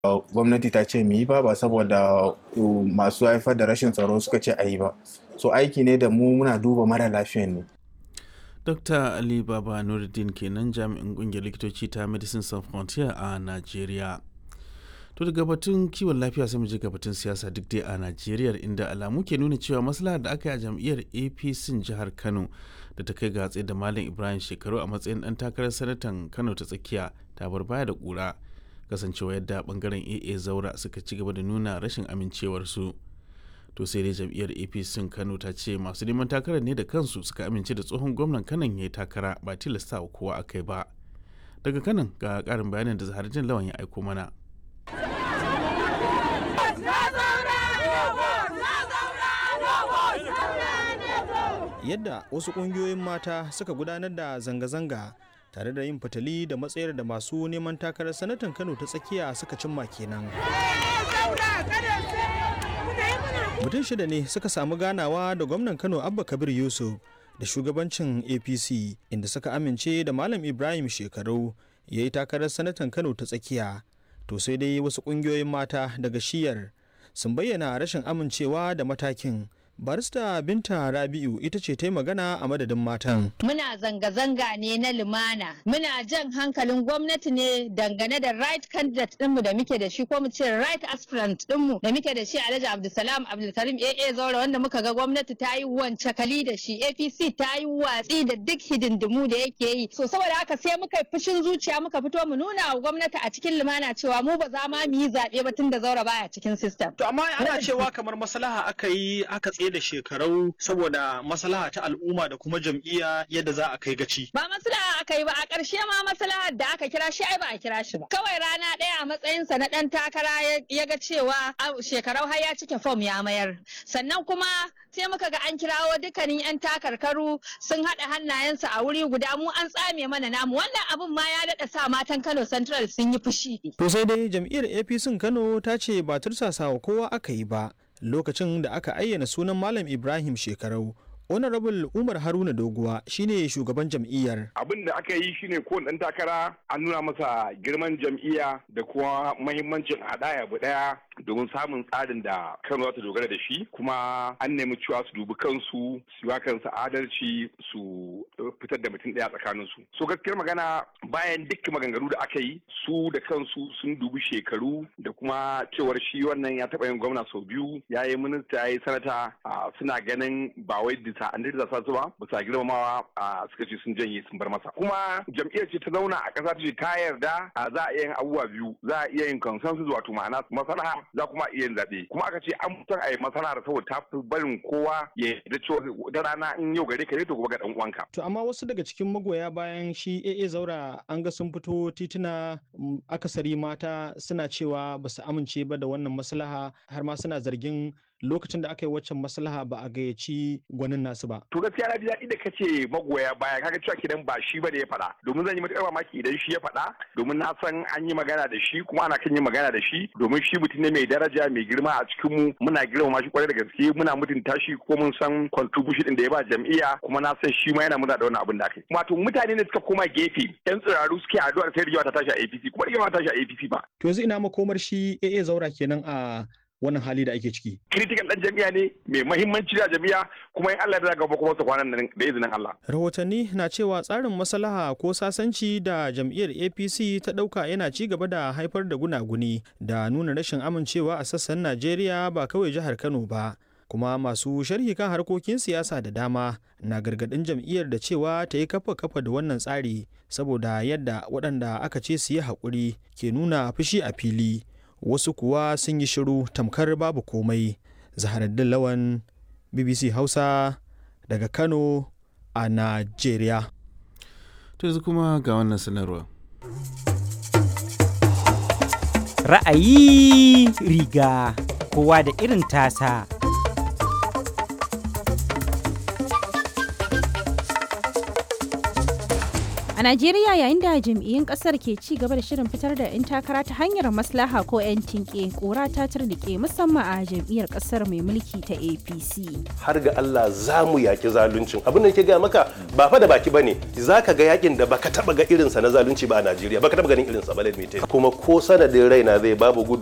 gwamnati ta ce mu yi ba ba saboda masu haifar da rashin tsaro suka ce a yi ba so aiki ne da mu muna duba mara lafiyan ne Dr. Ali Baba Nuruddin kenan jami'in kungiyar likitoci ta Medicine Sans Frontier a Najeriya. To daga batun kiwon lafiya sai mu je ga batun siyasa duk dai a Najeriya inda alamu ke nuna cewa maslaha da aka yi a jam'iyyar APC jihar Kano da ta kai ga tsaye da Malam Ibrahim Shekaru a matsayin dan takarar sanatan Kano ta tsakiya ta bar baya da kura kasancewa yadda bangaren AA Zaura suka ci gaba da nuna rashin amincewarsu. to sai dai jam'iyyar apc kano ta ce masu neman takarar ne da kansu suka amince da tsohon gwamnan kanan ya yi takara ba tilasta wa kowa a kai ba daga kanan ga karin bayanin da zaharjin lawan ya aiko mana yadda wasu ƙungiyoyin mata suka gudanar da zanga-zanga tare da yin fitali da matsayar da masu neman takarar sanatan kano ta tsakiya suka cimma kenan mutum shida ne suka samu ganawa da gwamnan kano abba kabir yusuf da shugabancin apc inda suka amince da malam ibrahim shekaru ya yi takarar sanatan kano ta tsakiya to sai dai wasu ƙungiyoyin mata daga shiyar sun bayyana rashin amincewa da matakin barista binta rabi'u ita ce ta magana a madadin matan muna zanga-zanga ne na lumana muna jan hankalin gwamnati ne dangane da right candidate dinmu da muke da shi ko mu ce right aspirant dinmu da muke da shi alhaji abdulsalam abdulkarim aa zaura wanda muka ga gwamnati ta yi wance kali da shi apc ta yi watsi da duk hidindimu da yake yi so saboda haka sai muka yi fushin zuciya muka fito mu nuna wa gwamnati a cikin lumana cewa mu ba za ma mu yi zaɓe ba tun da zaura baya cikin system to amma ana cewa kamar maslaha aka yi aka tsaye da shekarau saboda maslaha ta al'umma da kuma jam'iyya yadda za a kai gaci. Ba maslaha aka yi ba a ƙarshe ma maslaha da aka kira shi ai ba a kira shi ba. Kawai rana ɗaya a matsayinsa na ɗan takara ya ga cewa shekarau har ya cike fom ya mayar. Sannan kuma sai muka ga an kirawo dukkanin 'yan takarkaru sun haɗa hannayensu a wuri guda mu an tsame mana namu wannan abun ma ya daɗa sa matan Kano Central sun yi fushi. To sai dai jam'iyyar APC Kano ta ce ba tursasa wa kowa aka yi ba. lokacin da aka ayyana sunan Malam Ibrahim shekarau honorable umar haruna doguwa shine shugaban jam'iyyar abin da aka yi shine kowane ɗan takara an nuna masa girman jam'iyya da kuma mahimmancin haɗaya bu ɗaya domin samun tsarin da kano za ta dogara da shi kuma an nemi cewa su dubi kansu su yi kansu adalci su fitar da mutum ɗaya tsakanin su so gaskiyar magana bayan duk maganganu da aka yi su da kansu sun dubi shekaru da kuma cewar shi wannan ya taɓa yin gwamna sau biyu ya yi minista ya yi sanata suna ganin ba wai bisa an da sa su ba bisa girmamawa suka ce sun janye sun bar masa kuma jam'iyyar ce ta zauna a ƙasa ta ce ta yarda za a iya yin abubuwa biyu za a iya yin consensus wato ma'ana maslaha za kuma iya yin zaɓe kuma aka ce an mutan a yi masana'ar saboda ta fi barin kowa ya yarda cewa da rana in yau gare ka ne to gobe ga dan uwanka. To amma wasu daga cikin magoya bayan shi AA Zaura an ga sun fito tituna akasari mata suna cewa ba su amince ba da wannan maslaha har ma suna zargin lokacin da aka yi waccan maslaha ba a gayyaci gwanin nasu ba. To gaskiya na ji daɗi da kace magoya baya kaga cewa kidan ba shi ba da ya faɗa domin zan yi matuƙar mamaki idan shi ya faɗa domin na san an yi magana da shi kuma ana kan yin magana da shi domin shi mutum ne mai daraja mai girma a cikin mu muna girmama shi kwarai da gaske muna mutunta shi ko mun san contribution din da ya ba jam'iyya kuma na san shi ma yana muna da wannan abin da aka yi. Wato mutane ne suka koma gefe yan tsiraru suke addu'ar sai rigewa ta tashi a APC kuma rigewa ta tashi a APC ba. To yanzu ina makomar shi AA Zaura kenan a wannan hali da ake ciki. Critical ɗan jami'a ne mai mahimmanci da jami'a kuma in Allah ya gaba kuma su kwanan nan da izinin Allah. Rahotanni na cewa tsarin maslaha ko sasanci da jam'iyyar APC ta ɗauka yana ci gaba da haifar da gunaguni da nuna rashin amincewa a sassan Najeriya ba kawai jihar Kano ba. kuma masu sharhi kan harkokin siyasa da dama na gargadin jam'iyyar da cewa ta yi kafa kafa da wannan tsari saboda yadda waɗanda aka ce su yi haƙuri ke nuna fushi a fili wasu kuwa sun yi shiru tamkar babu komai zaharaddin lawan bbc hausa daga kano a najeriya to yanzu kuma ga wannan sanarwa ra'ayi riga kowa da irin tasa A A Najeriya yayin da jam'iyyun kasar ke ci gaba da shirin fitar da 'yan takara ta hanyar maslaha ko 'yan tinke kura ta turnike musamman a jam'iyyar kasar mai mulki ta APC. Har ga Allah za mu yaki zaluncin. Abin da ke gaya maka ba fa da baki bane. Za ka ga yakin da baka taba ga irinsa na zalunci ba a Najeriya. Baka taba ganin irinsa ba kuma ko sanadin raina zai babu gudu